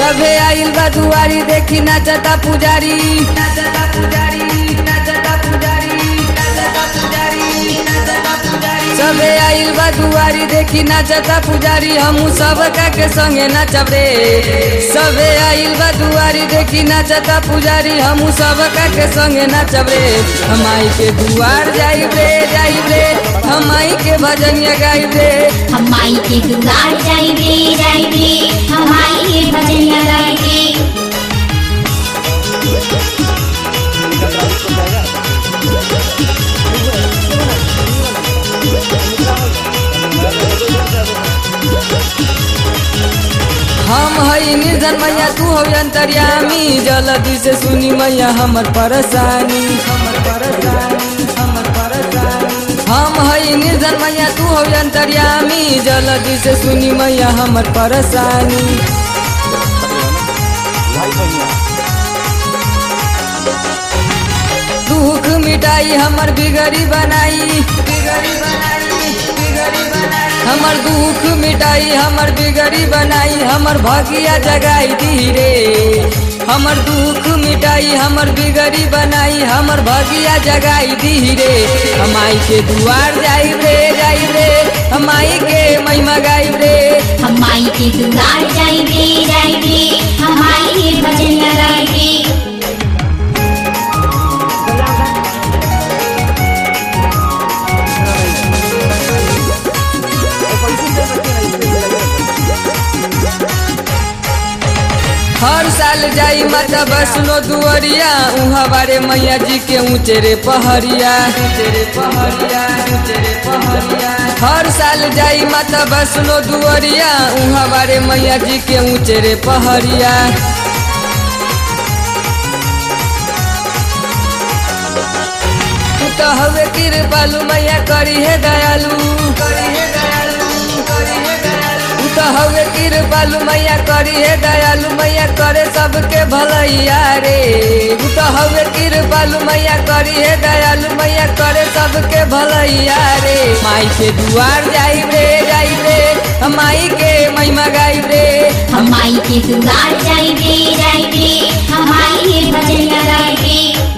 सभे आइल बा दुआरी देखी नाचता पुजारी नाचता पुजारी नाचता पुजारी नाचता पुजारी नाचता पुजारी सभे आइल बा दुआरी देखी नाचता पुजारी हमू सब का के संगे नाचब रे सभे आइल बा दुआरी देखी नाचता पुजारी हमू सब का के संगे नाचब रे हमाई के दुआर जाइब रे जाइब रे हमाई के भजनिया गाइब रे हम माई के दुआर जाइबे जाइबे हम माई के भजनिया गाइबे हम हई निर्धन मैया तू हो अंतर्यामी जल्दी से सुनी मैया हमर परेशानी हमर परेशानी हमर परेशानी हम हई निर्धन मैया तू हो अंतर्यामी जल्दी से सुनी मैया हमर परेशानी दुख मिटाई हमर बिगड़ी बनाई बिगड़ी बनाई बिगड़ी बनाई हमर दुख मिटाई हमर बिगड़ी बनाई हमर भगिया जगाई धीरे हमर दुख मिटाई हमर बिगड़ी बनाई हमर भगिया जगाई धीरे हमाई के दुआर जाइब रे जाइब रे हमाई के महिमा गाइब रे हम माई के दुआर जाइबे जाइबे हम माई के भजनिया गाइबे हर साल जाई माता वैष्णो दुआरिया उहाँ बारे मैया जी के ऊंचे रे पहरिया ऊंचे रे पहरिया ऊंचे रे पहरिया हर साल जाई माता वैष्णो दुआरिया उहाँ बारे मैया जी के ऊंचे रे पहरिया तू तो हवे कृपालु मैया करी है दयालु करी है दयालु करी है दयालु तू तो हवे कृपालु मैया करी है दयालु मैया करे सबके भलैया रे तू तो हवे कृपालु मैया करी है दयालु मैया करे सबके भलैया रे माई के दुआर जाइब रे जाइब रे हम माई के महिमा गाइब रे हम माई के दुआर जाइबे जाइबे हम माई के भजनिया गाइबे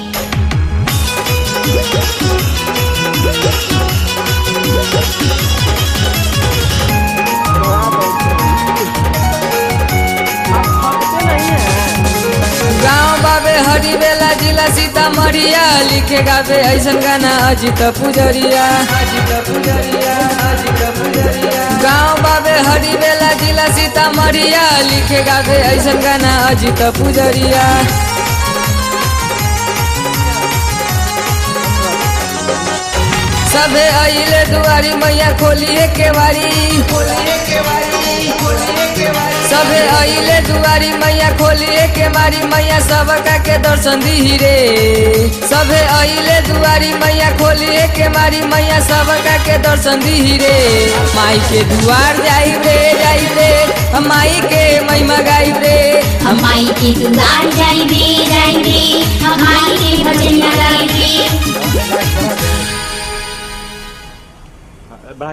गाँव बाबे हरी बेला जिला सीतामढ़िया लिखे गावे ऐसन गाना अजित पुजरिया अजित पुजरिया अजित पुजरिया गाँव बाबे हरी बेला जिला सीतामढ़िया लिखे गावे ऐसन गाना अजित पुजरिया सभे अइले दुआरी मैया खोलिए केवारी खोलिए केवारी खोलिए केवारी सभे अइले दुआरी मैया खोलिए केवारी मैया सबका के दर्शन दी रे सभे अइले दुआरी मैया खोलिए केवारी मैया सबका के दर्शन दी रे माई के दुआर जाइब रे जाइब रे हम माई के महिमा गाइब रे हम माई के दुआर जाइबे जाइबे हम माई